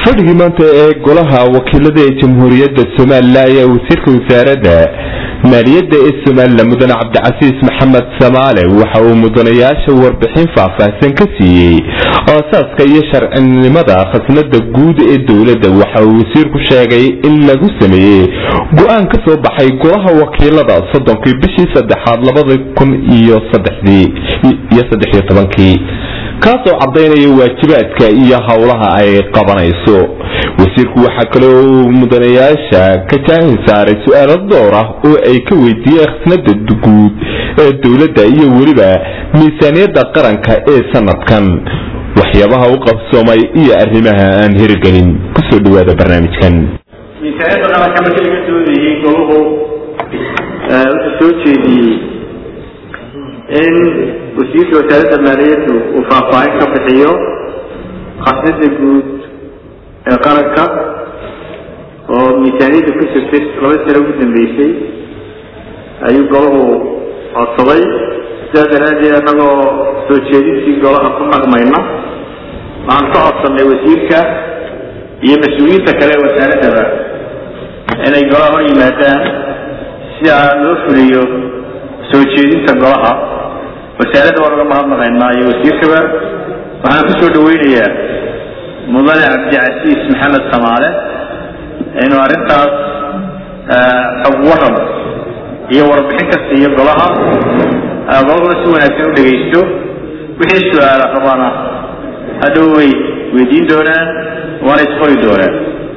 fadhigii maanta ee golaha wakiilada ee jamhuuriyadda somalilan ayaa wasiirka wasaaradda maaliyadda ee somalilan mudane cabdicasiis maxamed samaale waxa uu mudanayaasha warbixin faahfaahsan ka siiyey aasaaska iyo sharcinimada khasnada guud ee dowladda waxa uu wasiirku sheegay in lagu sameeyey go-aan ka soo baxay golaha wakiilada soddonkii bishii saddexaad labada kun iyo saddexdii iyo saddex iyo tobankii kaasoo caddaynaya waajibaadka iyo howlaha ay qabanayso wasiirku waxaa kale uu mudanayaasha ka jaahin saaray su-aalo door ah oo ay ka weydiiyeen khasnada guud ee dowladda iyo weliba miisaaniyadda qaranka ee sanadkan waxyaabaha u qabsoomay iyo arrimaha aan hirgelin kusoo dhawaada barnaamijkan miisaaniyadda qaranka markii laga doodayey goluhu wuxuu soo jeediyey in wasiirka wasaaradda maaliyaddu uu faahfaahin ka bixiyo khasnada guud ee qaranka oo miisaaniyadda ku jirtay laba sano ugu dambeysay ayuu golahu codsaday sidaas daraaddeed annagoo soo jeedintii golaha ku naqmayna waxaan ka codsanay wasiirka iyo mas-uuliyiinta kale ee wasaaraddaba inay golaha hor yimaadaan si aa loo fuliyo soo jeedinta golaha wasaaradda waan uga mahadnaqaynaa iyo wasiirkaba waxaan ku soo dhaweynayaa mudane cabdicasiis maxamed samaale inuu arrintaas xog waran iyo warbixin ka siiyo golaha golahuna si wanaagsan u dhegaysto wixii su-aala qabaana hadhow way weydiin doonaan waana isqori doonaan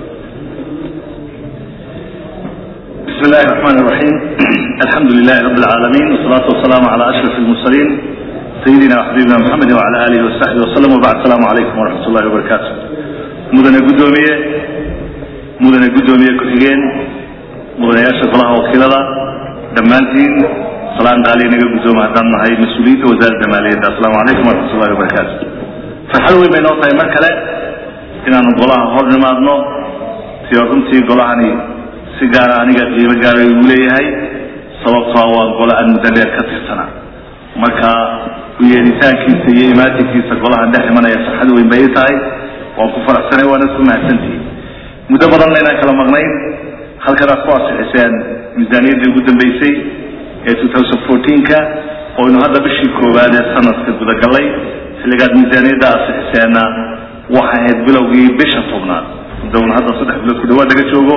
بسم الله الرحمن الرحيم الحمد لله رب العالمين والصلاة والسلام على أشرف المرسلين سيدنا وحبيبنا محمد وعلى آله وصحبه وسلم وبعد السلام عليكم ورحمة الله وبركاته مدن قدومية مدن قدومية كتغين مدن ياشر الله وكيلة دمانتين سلام قالي نقل قدوم هدام هاي مسؤولية وزارة المالية السلام عليكم ورحمة الله وبركاته فحلوي من نوطة مركلة إن أنا قولها هور نمادنو سيوكمتي قولها si gaara aniga qiimo gaara igu leeyahay sababtoo waa gole aan muddo dheer ka tirsanaa marka u yeelitaankiisa iyo imaatinkiisa golahan dhex imanaya farxad weyn bay ii tahay waan ku faraxsanay waana ku mahadsantihi muddo badanna inaan kala maqnayn halkanaad ku asixiseen miisaaniyaddii ugu dambeysay ee two thousand fourteen-ka oo aynu hadda bishii koowaad ee sanadka gudagalay xilligaad miisaaniyadda asixiseenna waxay ahayd bilowgii bisha tobnaad mudowna hadda saddex bilood ku dhawaad laga joogo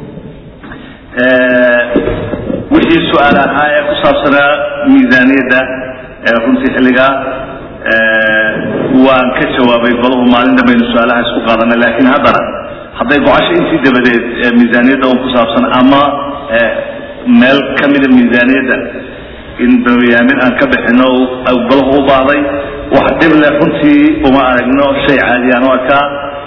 wixii su-aal ahaa ee ku saabsanaa miisaaniyadda runtii xilligaa waan ka jawaabay golahu maalin dambaynu su-aalaha isku qaadanay laakiin haddana hadday gocasho intii dabadeed miisaaniyadda un ku saabsan ama meel ka mida miisaaniyadda in barnaamij aan ka bixino golahu u baahday wax dhib leh runtii uma aragno shay caadi aan u arkaa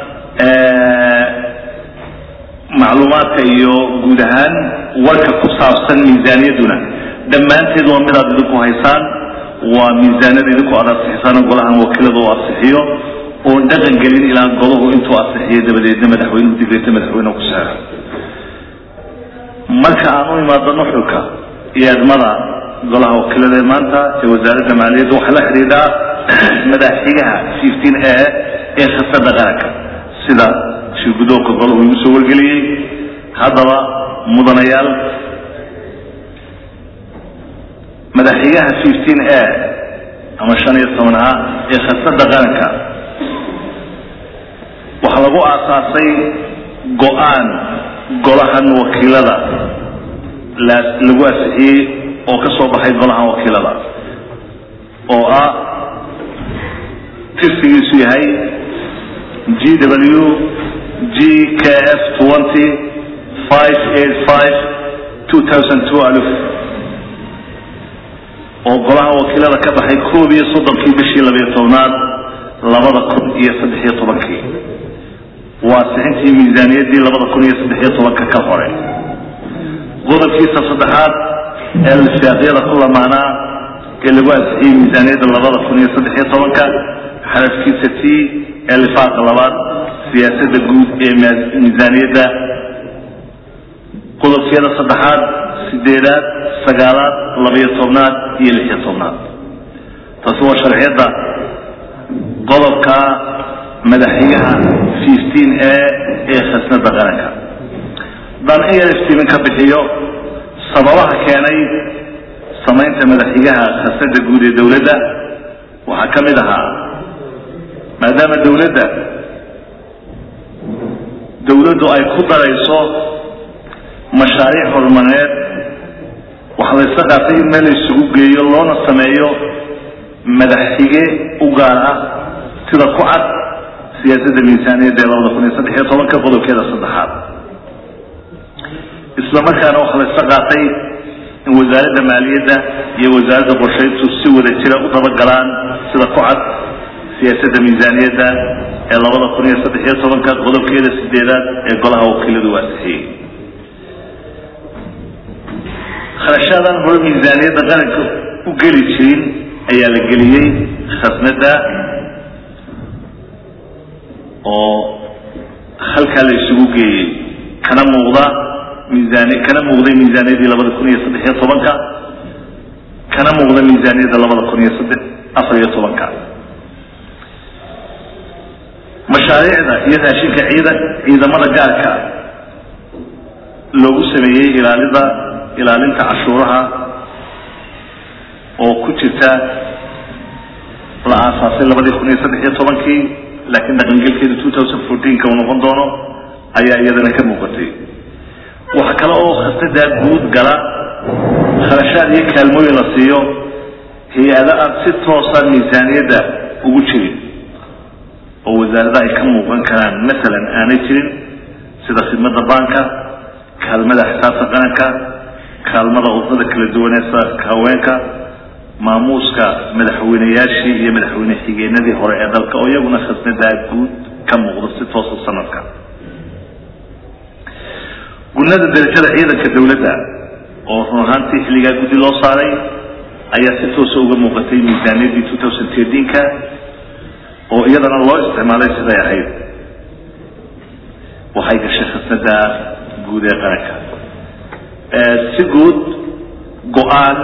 macluumaadka iyo guud ahaan warka ku saabsan miisaaniyadduna dhammaanteed waa midaad idinku haysaan waa miisaanada idinku aad asixisaan golahan wakiilada u asixiyo oon dhaqan gelin ilaa golahu intuu asixiyo dabadeedna madaxweynuhu digreeta madaxweynehu ku saaro marka aan u imaado nuxurka iyo edmada golaha wakiilada ee maanta ee wasaaradda maaliyadda waxaa la xidhiidhaa madaxxigaha fifteen a ee khasada qaranka sida shirgudoonka golahu igu soo wargeliyey haddaba mudanayaal madaxxigaha fifteen a ama shan iyo toban ah ee khasada qaranka waxaa lagu aasaasay go-aan golahan wakiilada lagu asixiyey oo ka soo baxay golahan wakiilada oo ah tirsigiisu yahay g w g k f twenty five eight five two thousand two aluf oo golaha wakiilada ka baxay koob iyo soddonkii bishii labiyo tobnaad labada kun iyo saddex iyo tobankii waa sixintii miisaaniyaddii labada kun iyo saddex iyo tobanka ka hore qodobkiisa saddexaad ee lifaaqyada ku lamaanaa ee lagu ansixiyey miisaaniyadda labada kun iyo saddex iyo tobanka xarafkiisa t ee lifaaqa labaad siyaasadda guud ee miisaaniyadda qodobkeeda saddexaad sideedaad sagaalaad labayo tobnaad iyo lixiyo tobnaad taasi waa sharciyadda qodobka madaxxigaha fifteen a khasnada qaranka haddaan in yar iftiimin ka bixiyo sababaha keenay samaynta madaxigaha khasnada guud ee dowladda waxaa ka mid ahaa maadaama dowladda dowladdu ay ku darayso mashaariic horumareed waxaa la isla qaatay in meel la isugu geeyo loona sameeyo madaxxige u gaar ah sida ku cad siyaasadda miisaaniyadda ee labada kun iyo saddex iyo tobanka qodobkeeda saddexaad isla markaana waxaa la isla qaatay in wasaaradda maaliyadda iyo wasaaradda qorshayntu si wada jira u dabagalaan sida ku cad siyaasadda miisaaniyadda ee labada kun iyo saddex iyo tobanka qodobkeeda sideedaad ee golaha wakiiladu waasixiyey kharashaadan hore miisaaniyadda qaranka u geli jirin ayaa la geliyey khasnada oo halkaa la isugu geeyey kana muuqda miisaani kana muuqday miisaaniyaddii labada kun iyo saddex iyo tobanka kana muuqda miisaaniyadda labada kun iyo saddex afar iyo tobanka mashaariicda iyo raashinka ciidan ciidamada gaarka loogu sameeyey ilaalida ilaalinta cashuuraha oo ku jirta la aasaasay labadii kun iyo saddex iyo tobankii laakiin dhaqangelkeeda two thousand fourteenka uu noqon doono ayaa iyadana ka muuqatay waxa kale oo khasnadaa guud gala kharashaad iyo kaalmooyin la siiyo hay-ada aan si toosa miisaaniyadda ugu jirin oo wasaarada ay ka muuqan karaan masalan aanay jirin sida khidmada baanka kaalmada xisaabta qaranka kaalmada wadada kala duwan ee saaka haweenka maamuuska madaxweyneyaashii iyo madaxweyne xigeenadii hore ee dalka oo iyaguna khasnadaa guud ka muuqda si toosa sanadka gunada darajada ciidanka dowladda oo run ahaantii xilligaa guddi loo saaray ayaa si toosa uga muuqatay miisaaniyaddii two thousand thirteenka oo iyadana loo isticmaalay siday ahayd waxay gashay khasnada guud ee qaranka si guud go-aan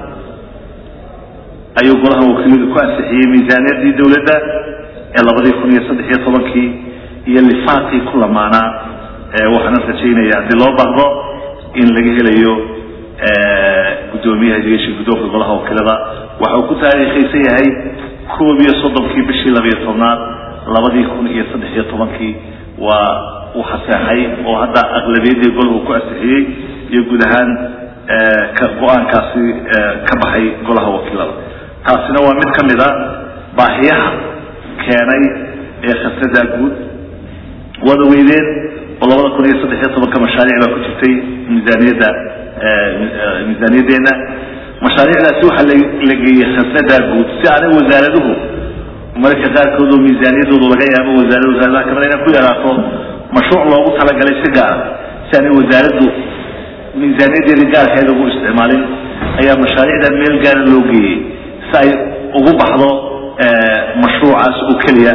ayuu golaha wakiiladu ku ansixiyey miisaaniyaddii dowladda ee labadii kun iyo saddex iyo tobankii iyo lifaaqii ku lamaanaa waxaana rajaynaya haddii loo baahdo in laga helayo guddoomiyaha degesha guddoonka golaha wakiilada waxa uu ku taariikhaysan yahay koob iyo soddonkii bishii labiyo tobnaad labadii kun iyo saddex iyo tobankii waa uu xaseexay oo hadda aqlabiyadii golahu ku ansixiyey iyo guud ahaan go-aankaasi ka baxay golaha wakiilada taasina waa mid ka mid a baahiyaha keenay ee khasnadaa guud waada weydeen oo labada kun iyo saddex iyo tobanka mashaariic baa ku jirtay miisaaniyadda miisaaniyaddeena mashaariicdaasi waxaa la geeyey khasnadaa guud si aanay wasaaraduhu mararka qaarkood oo miisaaniyaddoodu laga yaabo wasaarad wasaaradaha kamida inay ku yaraato mashruuc loogu talagalay si gaara si aanay wasaaraddu miisaaniyaddeedii gaarkeeda ugu isticmaalin ayaa mashaariicda meel gaara loo geeyey si ay ugu baxdo mashruucaas oo keliya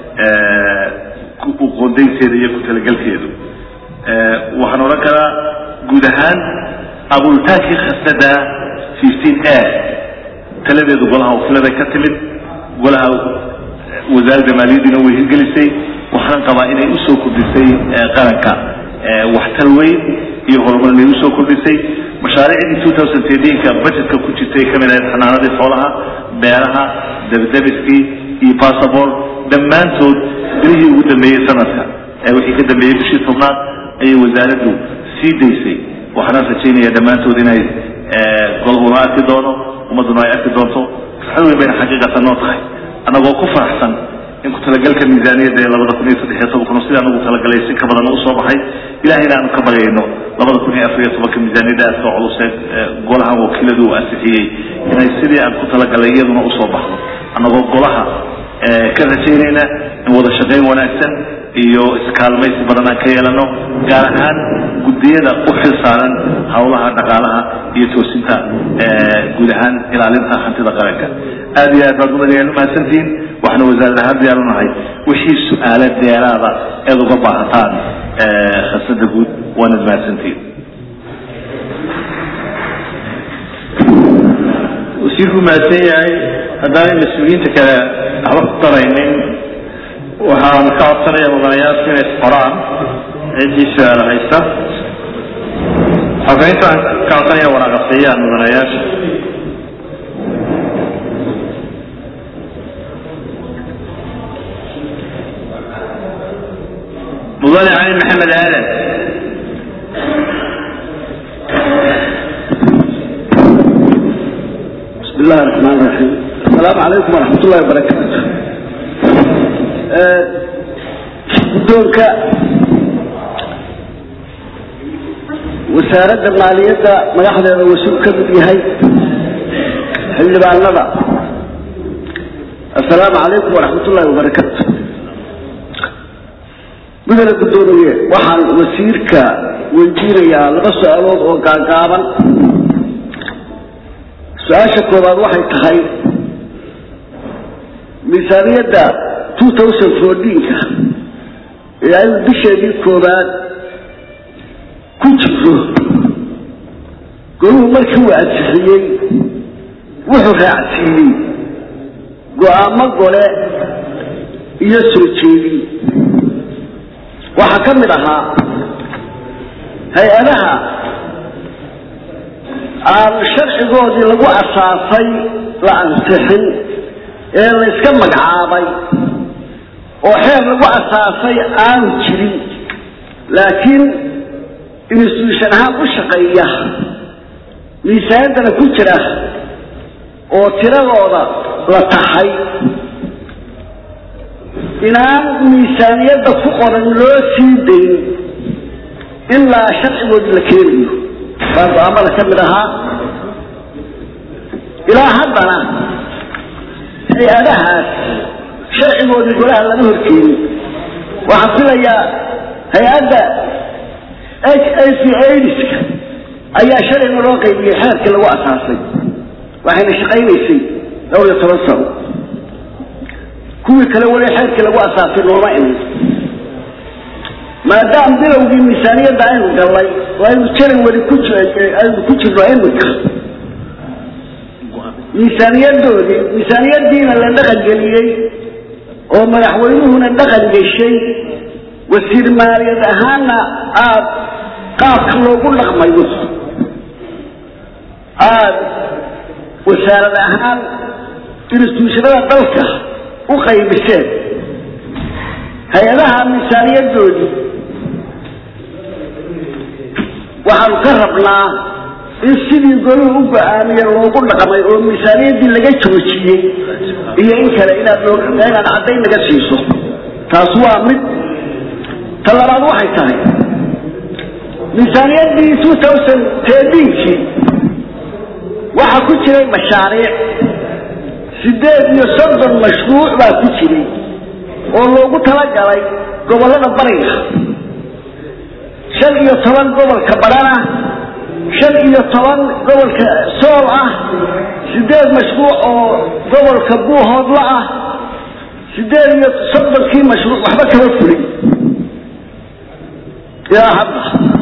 uqoondaynteeda iyo ku talagelkeedu waxaan odhan karaa guud ahaan abuulitaankii khasnada fifteen a taladeedu golaha wakiiladay ka timid golaha wasaaradda maaliyaddiina way hirgelisay waxaan qabaa inay usoo kordhisay qaranka waxtar weyn iyo horumar inay usoo kordhisay mashaariicdii two thousand thirteenka budgetka ku jirtay kamid ahayd xanaanadii xoolaha beeraha debdebiskii iyo bassabort dhammaantood bilihii ugu dambeeyey sanadka wixii ka dambeeyey bishii tobnaad ayay wasaaraddu sii daysay waxaana rajaynaya dhammaantood inay golhuna arki doono ummadduna ay arki doonto farxad weyn bayna xaqiiqatan noo tahay annagoo ku faraxsan in ku talagalka miisaaniyadda ee labada kun iyo saddex iyo tobankuna sidaan ugu talagalay si ka badan usoo baxay ilahayna aanu ka baryayno labada kun iyo afar iyo tobanka miisaaniyadda aadka culusee golahan wakiiladu uu ansixiyey inay sidii aan ku talagalay iyaduna usoo baxdo annagoo golaha ka rajaynayna in wada shaqayn wanaagsan iyo iskaalmaysi badan aan ka yeelano gaar ahaan guddiyada u xil saaran howlaha dhaqaalaha iyo toosinta guud ahaan ilaalinta hantida qaranka aad iyo aad baad umadayaan umahadsantihiin waxaana wasaarad ahaan diyaar unahay wixii su-aala deeraada eed uga baahataan khasnada guud waanad mahadsantihiin wasiirku mahadsan yahay haddaanay mas-uuliyiinta kale waxba ku daraynin waxaan ka codsanaya mudanayaasku inay isqoraan ciddii su-aalo haysta xogeynta aan ka codsanaya waraaqasiiyaan mudanayaasha mudane cali maxamed aadan بسم الله الرحمن الرحيم السلام عليكم ورحمة الله وبركاته guddoonka wasaaradda maaliyadda madaxdeeda wasuul ka mid yahay xildhibaanada assalaamu calaykum waraxmat ullahi wabarakaatu mudane guddoomiye waxaan wasiirka weydiinayaa laba su-aalood oo gaagaaban su-aasha koobaad waxay tahay miisaaniyadda two thousand fourteenka ee aynu bisheedii koobaad ku jirto goluhu markii uu ansixiyey wuxuu raacsiiyey go-aamo gole iyo soo jeedin waxaa ka mid ahaa hay-adaha aan sharcigoodii lagu asaasay la ansixin ee la yska magacaabay oo xeer lagu asaasay aanu jirin laakiin institution ahaan u shaqeeya miisaanaddana ku jira oo tiradooda la taxay inaan miisaaniyadda ku qoran loo sii dayn ilaa sharcigoodii la keenayo baa go-aamada ka mid ahaa ilaa haddana hay-adahaas sharcigoodii golaha lama horkeenin waxaan filayaa hay-adda h a c aidiska ayaa sharciga loo qaybiyey xeerkii lagu asaasay waxayna shaqaynaysay dhowr iyo toban sano kuwii kale weli xeerkii lagu asaasay nooma imin maadaam bilowgii miisaaniyadda aynu gallay oo aynu jaran weli ku aynu ku jirno iminka miisaaniyadoodii miisaaniyadiina la dhaqan geliyey oo madaxweynuhuna dhaqan geshay wasiir maaliyad ahaanna aada qaabka loogu dhaqmayo aada wasaarad ahaan instituushanada dalka u qaybiseen hay-adaha miisaaniyadoodii waxaanu ka rabnaa in sidii goluhu u go-aamiye loogu dhaqmay oo miisaaniyaddii laga joojiyey iyo in kale inaad inaad caddayn naga siiso taas waa mid ta labaad waxay tahay miisaaniyaddii two thousand teedinkii waxaa ku jiray mashaariic sideed iyo soddon mashruuc baa ku jiray oo loogu talagalay gobollada bariga shan iyo toban gobolka badhan ah shan iyo toban gobolka sool ah sideed mashruuc oo gobolka buuhoodla ah sideed iyo soddonkii mashruuc waxba kama fulin ilaa hadda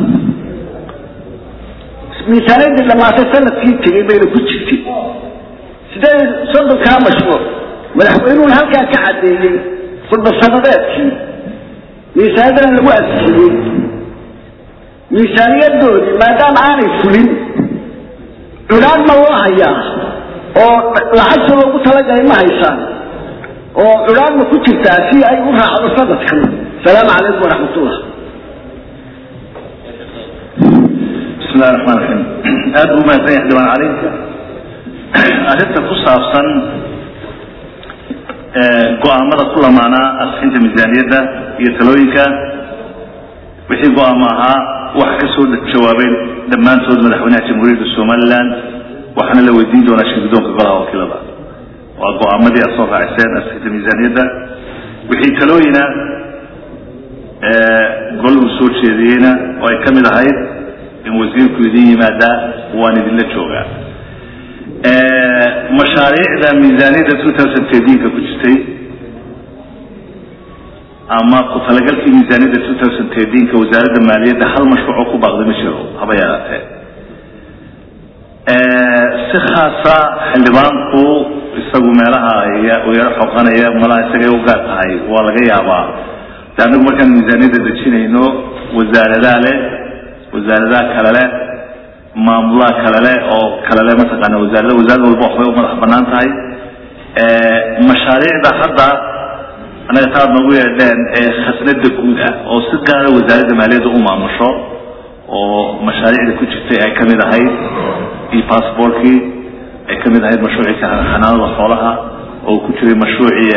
miisaaniyadii dhammaatay sanadkii tegay bayna ku jirtay sideed iyo soddonkaa mashruuc madaxweynuhuna halkaa ka caddeeyey khudbasanadeedkii miisaaniyaddana lagu ansixiyey miisaaniyadoodii maadaama aanay fulin cudhaan ma loo hayaa oo lacagta loogu talagalay ma haysaan oo cudhaan ma ku jirtaa si ay u raacdo sanadkan asalaamu calaykum waraxmatullah bismi illahi raxmaan raxiim aada buu umahadsan yahay xildhibaan cali arrinta ku saabsan go-aamada ku lamaanaa asxinta miisaaniyadda iyo talooyinka wixii go-aamo ahaa waxa ka soo jawaabeen dhammaantood madaxweynaha jamhuuriyadda somalilan waxaana la weydiin doonaa shirgudoonka golaha wakiilada waa go-aamadii aad soo raaciseen asxinta miisaaniyadda wixii talooyina golahu soo jeediyeyna oo ay ka mid ahayd in wasiirku idin yimaadaa waan idinla joogaa mashaariicda miisaaniyadda two thousand thirteenka ku jirtay ama ku talagalkii miisaaniyadda two thousand thirteenka wasaaradda maaliyadda hal mashruuc oo ku baaqday ma jiro haba yaraatee si khaasa xildhibaanku isagu meelaha u yaro xoqanaya malaha isagay u gaar tahay waa laga yaabaa de anagu markaan miisaaniyadda dejinayno wasaaradaha leh wasaaradaha kale leh maamulaha kale leh oo kale leh mataqaana wasaarada wasaarad walba waxbay u madax banaan tahay mashaariicda hadda anaga taad noogu yeedheen ee khasnada guud ah oo si gaara wasaaradda maaliyadda u maamusho oo mashaariicda ku jirtay ay kamid ahayd iyo passportkii ay kamid ahayd mashruucii xanaanada xoolaha oo ku jiray mashruucii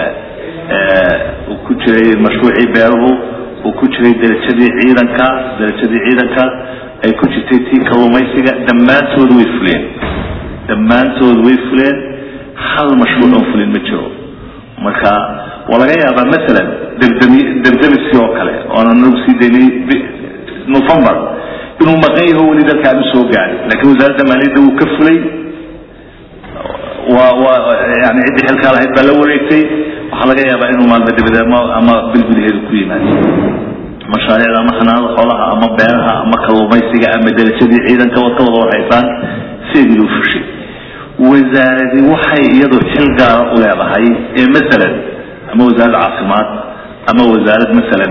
uu ku jiray mashruucii beeruhu uu ku jiray derajadii ciidanka derajadii ciidanka ay ku jirtay tii kalluumaysiga dhammaantood way fuleen dhammaantood way fuleen hal mashruuc oon fulin ma jiro marka waa laga yaabaa masalan debdemi debdemiskii oo kale oonan nagu sii daynay november inuu maqan yaho weli dalkaan u soo gaaray laakiin wasaaradda maaliyadda wuu ka fulay waa waa yani ciddii xilkaa lahayd baa la wareegtay waxaa laga yaabaa inuu maalba dibade ama ama bil gudaheedu ku yimaado mashaariicda ama xanaanada xoolaha ama beeraha ama kalluumaysiga ama derajadii ciidanka wad ka wada warhaysaan sideedii loo fushay wasaaradi waxay iyadu xil gaara u leedahay ee masalan ama wasaarad caafimaad ama wasaarad masalan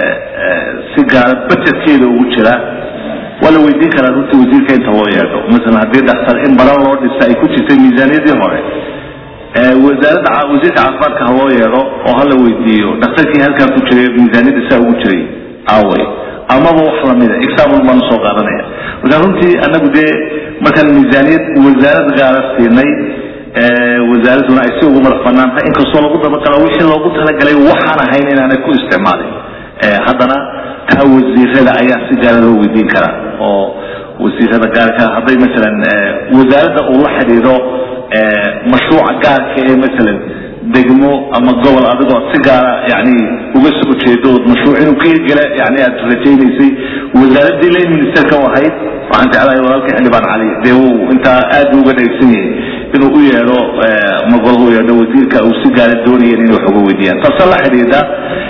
si gaara bajetkeeda ugu jira waa la weydiin karaa runtii wasiirka inta loo yeedho masalan haddii dhaktar in baran loo dhisa ay ku jirtay miisaaniyadii hore wasaaradda wasiirka caafimaadka ha loo yeedho oo hala weydiiyo dhakhtarkii halkaa ku jiray miisaaniyadda saa ugu jiray aaway amaba wax lamida example baan usoo qaadanaya marka runtii anagu dee markaan miisaaniyad wasaarad gaara siinay wasaaraduna ay si ugu madax banaantay inkastoo lagu dabaqalo wixii loogu talagalay waxaan ahayn inaanay ku isticmaalin haddana taa wasiirada ayaa si gaara loo weydiin karaa oo wasiirada gaarka hadday masalan wasaaradda uu la xidhiidho mashruuca gaarka ee masalan degmo ama gobol adigoo si gaara yani uga soo jeedo ood mashruuc inuu ka hirgela yani aad rajaynaysay wasaaradii lane ministerka u ahayd waxaan jeclahay walaalka xildhibaan cali dee uu intaa aad uga dheegsan yahay inuu u yeedho magol u yeedho wasiirka uu si gaara doonayeen inay wax uga weydiiyaan taase la xidhiidha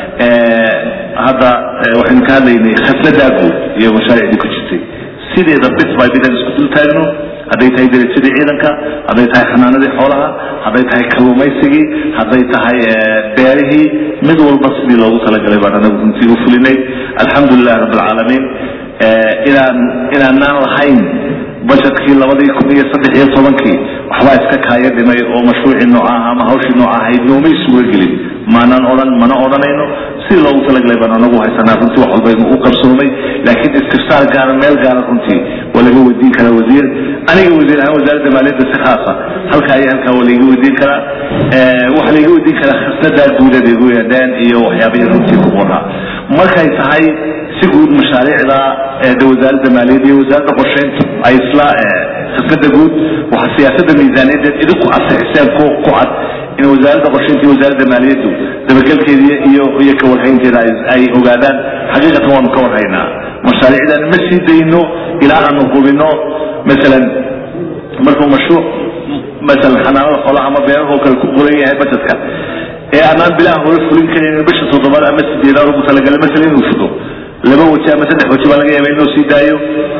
hadda waxaynu ka hadlaynay khasladaa guud iyo mashaariicdii ku jirtay sideeda bit by bit aan isku dul taagno hadday tahay derajadii ciidanka hadday tahay xanaanadii xoolaha hadday tahay kalluumaysigii hadday tahay beerihii mid walba sidii loogu talagalay baan anagu runtii u fulinay alxamdulilah rabb alcaalamiin inaan inaanaan lahayn bajetkii labadii kun iyo saddex iyo tobankii waxbaa iska kaaya dhimay oo mashruucii noocaha ama hawshii nooca ahayd noomay suga gelin maanaan odhan mana odhanayno sidii loogu talagalay baan anagu haysanaa runtii wax walba u qabsoomay laakiin istifsaar gaara meel gaara runtii waa laga weydiin karaa wasiir aniga wasiir ahaan wasaaradda maaliyadda si khaasa halkaa iyo halkaa waa laiga weydiin karaa waxaa laiga weydiin karaa khasnadaa guudad igu yeedheen iyo waxyaabihii runtii ku qoraa markay tahay si guud mashaariicda de wasaaradda maaliyadda iyo wasaaradda qorsheyntu ay isla khasnada guud waxaa siyaasadda miisaaniyadeed idinku ansixiseen ku ku cad in wasaaradda qorsheynta iyo wasaaradda maaliyaddu dabagelkeeda iyo iyo kawarhaynteeda ay ogaadaan xaqiiqatan waanu ka warhaynaa mashaariicdan ma sii dayno ilaa aanu hubino masalan markuu mashruuc masalan xanaanada xoolaha ama beeraha oo kale ku qoran yahay bajetka ee aanaan bilaha hore fulin karaynin bisha toddobaad ama sideedaad ugu talagalay masalan inuu fudo laba waji ama saddex waji baa laga yaaba inuu sii daayo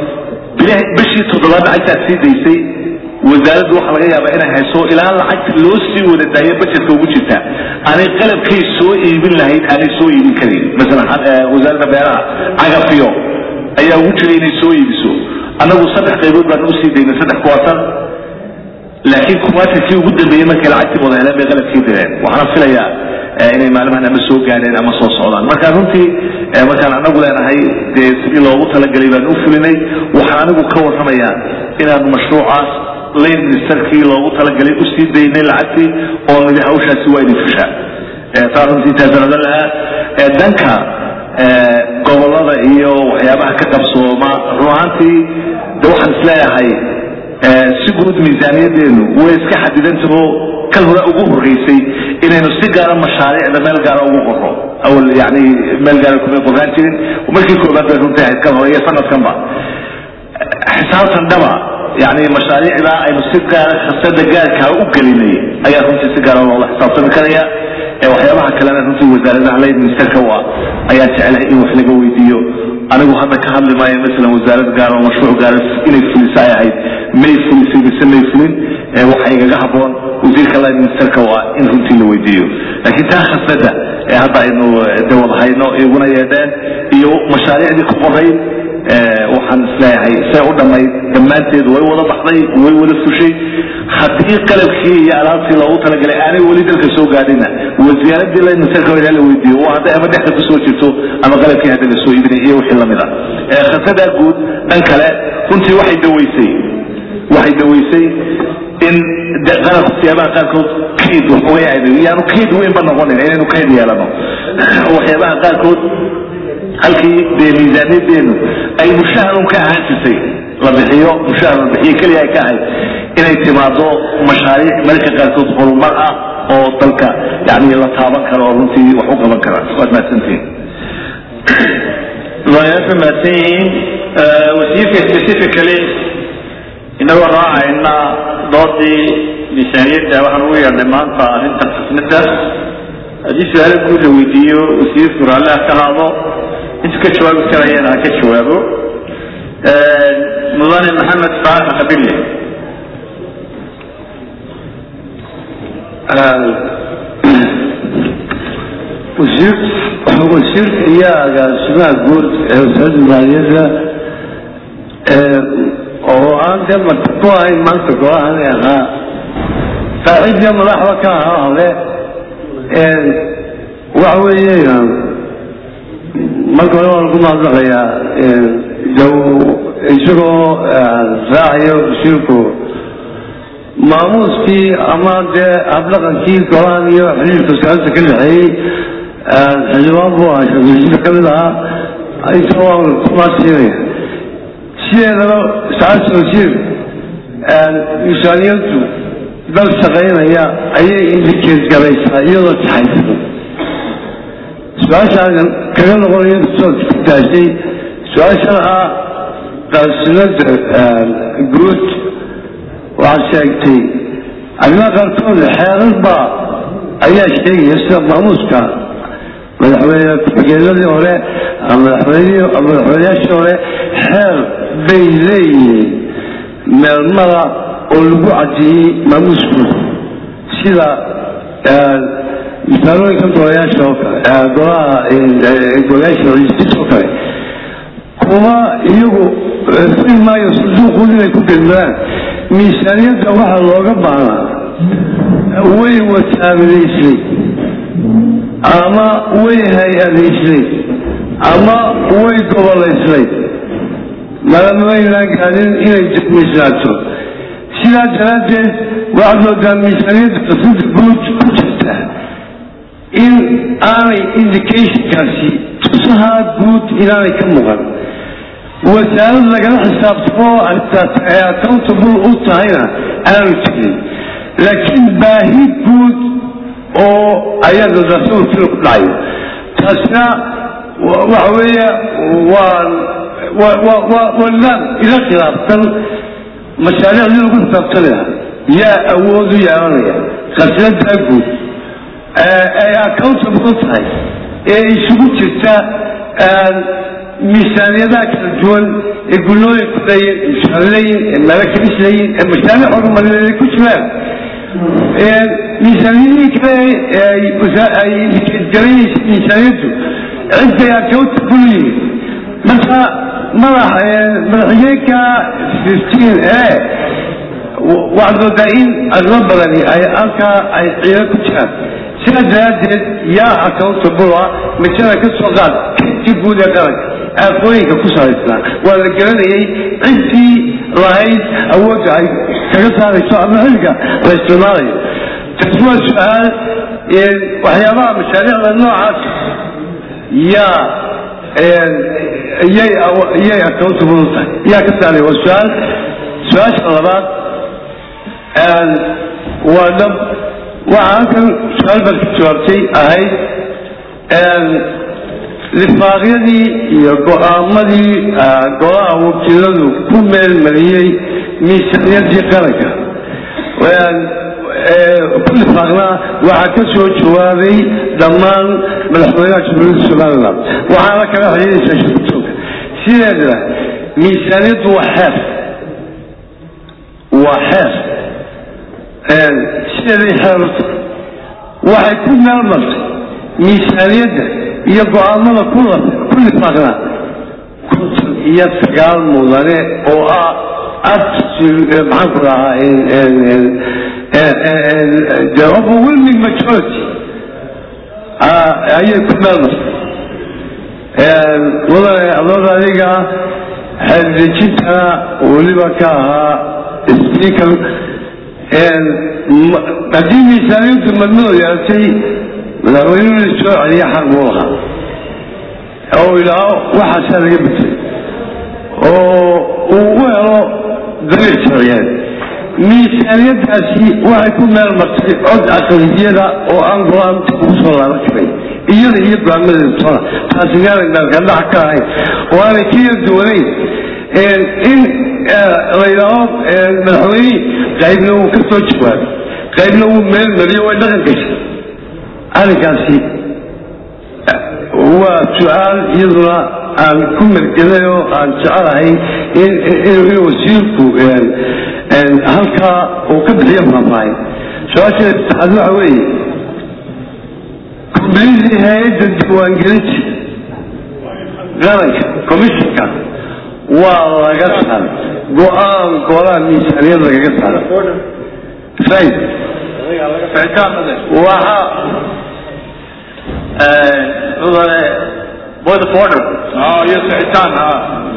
bishii toddobaad lacagtaad sii daysay wasaaraddu waxaa laga yaabaa inay hayso ilaa lacagta loo sii wada daayo bajetka ugu jirta aanay qalabkay soo iibin lahayd aanay soo iibin karin masalan wasaaradda beeraha cagafiyo ayaa ugu jiray inay soo iibiso annagu saddex qaybood baan u sii daynay saddex kuwaatan laakiin kuwaatankii ugu dambeeyey markay lacagtii wada heleen bay qalabkii direen waxaana filayaa inay maalimahan ama soo gaadheen ama soo socdaan marka runtii markaan anagu leenahay dee sidii loogu talagelay baan u fulinay waxaan anigu ka warramayaa inaanu mashruucaas lane ministerkii loogu talagalay usii daynay lacagtii oo nidi hawshaasi waa idin fushaa taa runtii intaasaan odan lahaa danka gobolada iyo waxyaabaha ka qabsooma run ahaantii de waxaan isleeyahay si guud miisaaniyadeenu way iska xadidantaho kan hore ugu horeysay inaynu si gaara mashaariicda meel gaara ugu qorro awal yani meel gaara kumay qoraan jirin markii koobaad bay runtii ahayd kan hore iyo sanadkanba xisaabtan dhaba yani mashaariicda aynu si gaara khasada gaarkaa u gelinay ayaa runtii si gaara loola xisaabtami karaya waxyaabaha kalena runtii wasaaradaha lay ministerka u ah ayaan jeclahay in wax laga weydiiyo anigu hadda ka hadli maayo masalan wasaarad gaar oo mashruuc gaara inay fulisa ay ahayd may fulisay mise may fulin waxa igaga haboon wasiirka line ministerka waa in runtii la weydiiyo laakiin taa khasnada ee hadda aynu de wada hayno iguna yeedheen iyo mashaariicdii ku qorayd waxaan isleeyahay say u dhammayd dhammaanteed way wada baxday way wada fushay haddii qalabkii iyo alaabtii loogu talagalay aanay weli dalka soo gaadhina wasaaradii line ministerka waa la weydiiyo waa hadday ama dhexda kusoo jirto ama qalabkii hadda lasoo iibinay iyo wixii lamid ah khasnadaa guud dhan kale runtii waxay daweysay waxay daweysay in qalabka siyaabaha qaarkood kayd waxooga yaanu kayd weynba noqonin inaynu kayd yeelano waxyaabaha qaarkood halkii dee miisaaniyadeenu ay mushaharun ka ahaan jirtay la bixiyo mushahar la bixiyo keliya ay ka ahayd inay timaado mashaariic mararka qaarkood horumar ah oo dalka yani la taaban karo oo runtii wax u qaban kara waad mahadsantihin madaxyaasha mahadsan yihiin wasiirka specifically inagoo raacayna doodii miisaaniyadda waxaan ugu yeedhnay maanta arrintan xasnada haddii su-aalo guud la weydiiyo wasiirku raalli ha ka haado intuu ka jawaabi karayana ha ka jawaabo mudane maxamed faarax qabille wasiirka iyo agaasimaha guud ee wasaaradda maaliyadda oo aan dee marti ku ahayn maanta golahan ahaa saaxiibya madaxda ka ahaa hole waxa weeye marka hore waan ku mahadnaqayaa isagoo raacayo wasiirku maamuuskii ama dee habdhaqankii golahan iyo xiriirka wasaaradda ka dhexeeyey xildhibaan buu ahaa shaqooyinka ka mid ahaa isagoo waan kumaasiinaya sideedaba saacadda wasiir miisaaniyaddu dal shaqaynaya ayay indikeed galaysaa iyadoo taxaysan su-aashaadan kaga noqonayo soo daashay su-aashana ah qaasinada guud waxaad sheegtay arrimaha qaarkood xeerar baa ayaa sheegaya sida maamuuska madaxweyne ku-xigeenadii hore madaxweyneyaashii hore xeer bay leeyihiin meelmada oo lagu caddeeyey maamuuskooda sida misaalooyinka golayaasha oo kale golaha golayaasha raiisis oo kale kuma iyagu furi maayo sanduuqood inay ku gelmadaan miisaaniyadda waxaa looga baahnaa way wataamidaysay ama way hay-adaysay ama way gobolaysay malamaynaan gaadin inay jamiislaato sidaa daraaddeed waxaad moodaa miisaaniyadda qasada guud ku jirta in aanay indicationkaasi tusahaa guud inaanay ka muuqan wasaarad lagala xisaabtamo arrintaas ay accountable u tahayna aanu jirin laakiin baahi guud oo ayaa dadaasadu fil ku dhacayo taasina waxa weeye waan wanaan ila khilaafsan mashaariicdii lagu xisaabtanaya yaa awood u yeelanaya khasnadaa guud ay accountable u tahay ee isugu jirta miisaaniyadaha kala duwan ee gullooyinku leeyihin mushaarleyin ee malakalis leeyihin ee mashaariic horumarineed ay ku jiraan miisaaniyadihii kale ay indikeedgaraynaysa miisaaniyaddu ciday accountable yihiin marka madax madaxigeenka fifteen e waxaad moodaa in arrimo badani ay halkaa ay ciido ku jiraan sidaa daraaddeed yaa accountable ah majada ka soo qaad kaydkii guud ee qaranka aafooyinka ku salaysnaa waa la garanayay ciddii lahayd awoodda ay kaga saarayso ama xilliga la isticmaalayo taasi waa su-aal waxyaabaha mashaariicda noocaas yaa yay yay accountable u tahay yaa ka saaray waa su-aal su-aasha labaad waa dhab waxaa halkan su-aal baad ka jawaabtay ahayd lifaaqyadii iyo go-aamadii golaha wakiiladu ku meel mariyey miisaaniyadii qaranka ku lifaaqnaa waxaa ka soo jawaabay dhammaan madaxweynaha jamhuuriyadda somalilan waxaana kala xidhiidaysaa shirkutooga sideedna miisaaniyaddu waa xeer waa xeer sideeday xeerata waxay ku meel martay miisaaniyadda iyo go-aamada ku lifaaqnaa konton iyo sagaal mudane oo ah maxaan ku dhahaa the overwhelming majority ayay ku meel martay mudane adooda adiga xeerdejintana weliba ka ahaa speaker haddii miisaaniyaddu madmado yeelatay madaxweynuhu la soo celiya xaq buu lahaa oo idhaaho waxaasaa laga betay oo uu u helo dariic sharciyeed miisaaniyaddaasi waxay ku meel martay cod aqaliyada oo aan go-aanta ugu soo laaban karay iyada iyo go-aamadeedutona taasi meelan meelkadhax ka ahayn oo aanay ka yar duwanayn in la yidhaaho madaxweyne qaybna wuu ka soo jawaabay qaybna wuu meel mariyo way dhaqan gashay arrinkaasi waa su-aal iyaduna aan ku mergelay oo aan jecelahay in wasiirku halkaa uu ka bixiyo faahfaahin su-aasha saxaad waxa weeye komblidii hay-adda diiwaangelinta qaranka commissionka waa laga saaray go-aan golaha miisaaniyad lagaga saaray fahim waxa point of order اه يا سعيتان ها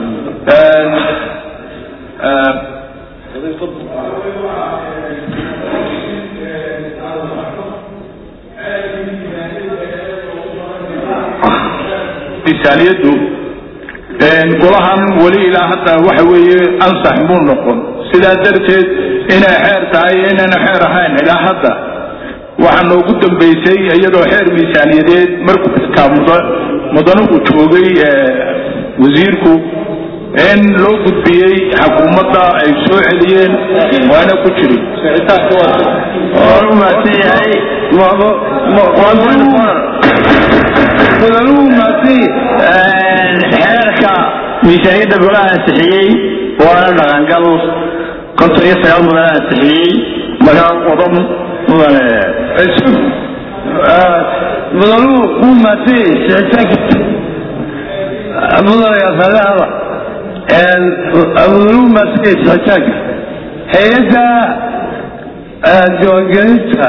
miisaaniyaddu golahan weli ilaa hadda waxa weeye ansax muu noqon sidaa darteed inay xeer tahay inayna xeer ahayn ilaa hadda waxaa noogu dambaysay iyadoo xeer miisaaniyadeed markuu xitaa mudanuhu joogay wasiirku in loo gudbiyey xukuumadda ay soo celiyeen waana ku jirin mudanuhu maatay xeerka miisaaniyadda golaha ansixiyey waana dhaqangal konton iyo sagaal mudan ansixiyey markaa wado mudane mudanuhu wuu maatay sicitaankiisa mudanayaasaleada mudanuhu maatay sicitaanka hay-adda diiwaangelinta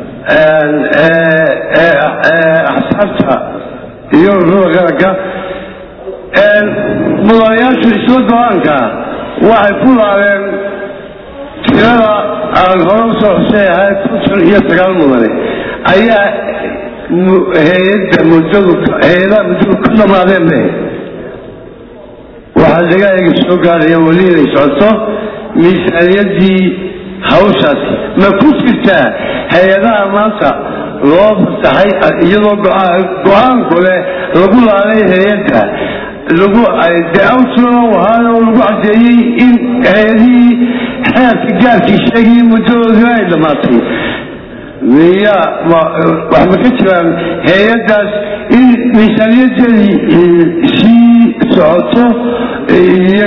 axsaabta iyo ururada qaranka mudanayaashu isla go-aanka waxay ku laabeen tirada aan hore usoo xusay ahayd konton iyo sagaal mudane ayaa hay-adda muddadu hay-adaha muddadu ku dhamaadeen be waxaa laga eega soo gaaraya weli inay socoto miisaaniyadii hawshaasi ma ku jirtaa hay-adaha maanta loo fasaxay iyadoo go-aanku leh lagu laalay hay-adda lagu de outlaw ahaana oo lagu caddeeyey in hay-adihii xeerka gaarkii sheegayay muddadoodii ay dhammaatay miya wax ma ka jiraan hay-addaas in miisaaniyadeedii sii socoto iyo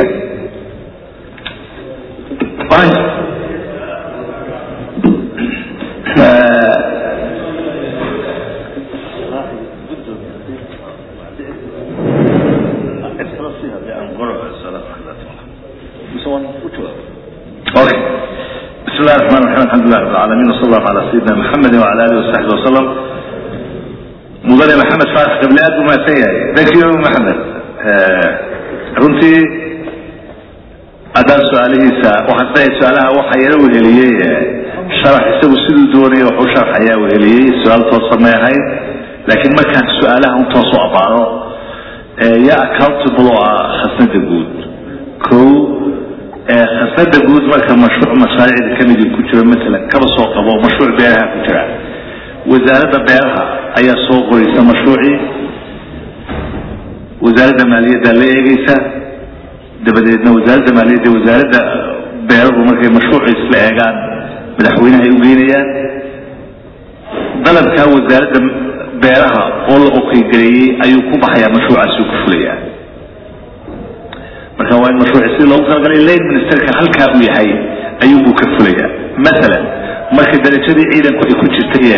Okay. بسم الله الرحمن الرحيم الحمد لله رب العالمين وصلى الله على سيدنا محمد وعلى اله وصحبه وسلم مدن محمد فارس قبل اد ما سيئ thank you محمد runtii haddaan su-aalihiisa waxaan leeyahay su-aalaha waxa yara weheliyey sharax isagu siduu doonaya waxu sharxayaa weheliyey su-aal toosa may ahayn laakiin markaan su-aalaha un toos u abaaro yaa accountable oo ah khasnada guud ko khasnada guud marka mashruuc mashaariicda kamid ku jiro maalan kaba soo qabo mashruuc beeraha ku jira wasaaradda beeraha ayaa soo qoraysa mashruucii wasaaradda maaliyadda la eegeysa dabadeedna wasaaradda maaliyadda wasaaradda beeruhu markay mashruuci isla eegaan madaxweynaha ay ugeynayaan dalabkaa wasaaradda beeraha oo la okeygareeyey ayuu ku baxayaa mashruucaasi ku fulayaa marka waa in mashruuci si loogu talagalay lane ministerka halkaa uu yahay ayuunbuu ka fulayaa masalan marka darajadii ciidanku ay ku jirtay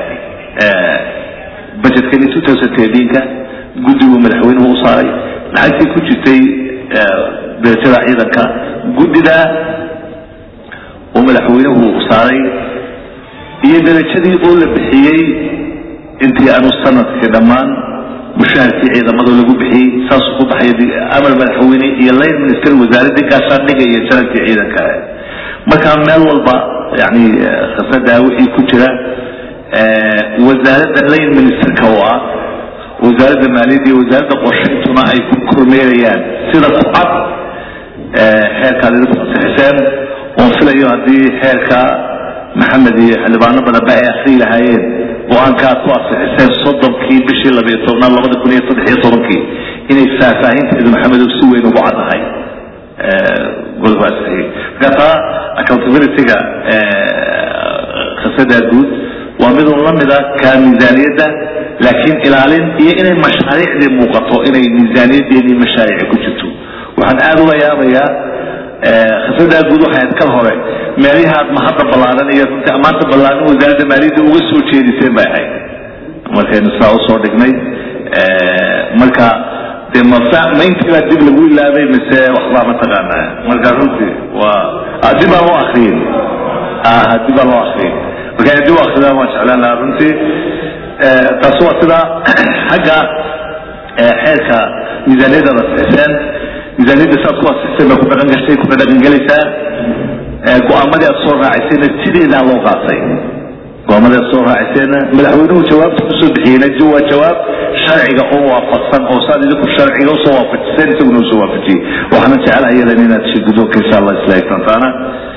budgetkani two thousand thirteenka guddiguu madaxweynuhu u saaray lacagtii ku jirtay darajada ciidanka guddida oo madaxweynuhu saaray iyo darajadii oo la bixiyey intii aanu sanadkii dhammaan mushaharkii ciidamada lagu bixiyey saasuu ku baxay amar madaxweyne iyo line minister wasaaradii gaashaandhiga iyo sanadkii ciidanka markaa meel walba yani khasadaa wixii ku jira wasaaradda line ministerka oo ah wasaaradda maaliyadda iyo wasaaradda qorshayntuna ay ku kormeerayaan sida ku cad xeerkaa lagu ansixiseen oon filayo haddii xeerka maxamed iyo xildhibaano badanba ay akrii lahaayeen go-aankaa ku ansixiseen soddonkii bishii labiyo tobnaad labada kun iyo saddex iyo tobankii inay faahfaahinteedu maxamedow si weyn ugu caddahay golbaasixiyey markaasaa accountability-ga khasadaa guud waa midun la mida ka miisaaniyadda laakiin ilaalin iyo inay mashaariicdii muuqato inay miisaaniyadeedii mashaariici ku jirto waxaan aada ula yaabayaa khasadaa guud waxay kal hore meelihaad mahadda ballaaran iyo runtii ammaanta ballaaran wasaaradda maaliyadda uga soo jeediseen bay ahayd markaynu saa usoo dhignay marka de mafa ma intii baa dib lagu ilaabay mise waxbaa mataqaana marka runtii waa dib baan loo akriyin dib baan loo akriyin marka dib u akridaan waan jeclaan lahaa runtii taasi waa sida xagga xeerka miisaaniyadda la sixiseen miisaaniyadda saad ku asixiseen bay ku dhaqan gashay kuna dhaqan gelaysaa go-aamadii aad soo raacisayna sideedaa loo qaatay go-aamadii aad soo raacisayna madaxweynuhu jawaabta kusoo bixiyeyna waa jawaab sharciga oo waafaqsan oo saad idinku sharciga usoo waafajiseen isaguna usoo waafajiyey waxaana jecelahay yadan inaad shigudoonka insha allah isla egtantaana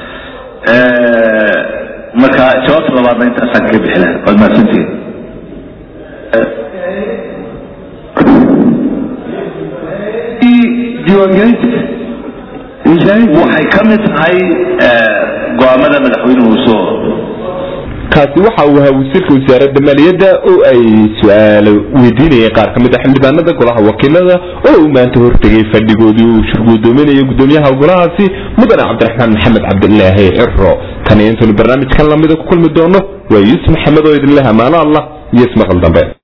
marka jawaabta labaadna intaasaan kaga bixi lahay waad mahadsantihin diiwaangelinta waxay ka mid tahay go-aamada madaxweynuhu soo kaasi waxa uu ahaa wasiirka wasaaradda maaliyadda oo ay su-aalo weydiinayeen qaar ka mid a xildhibaanada golaha wakiilada oo uu maanta hortegay fadhigoodii uu shirgudoominayo gudoomiyaha golahaasi mudane cabdiraxmaan maxamed cabdilaahi ciro tan iyo intaynu barnaamijkan lamida ku kulmi doono waa yuusuf maxamed oo idinleh amaano allah iyo ismaqal dambe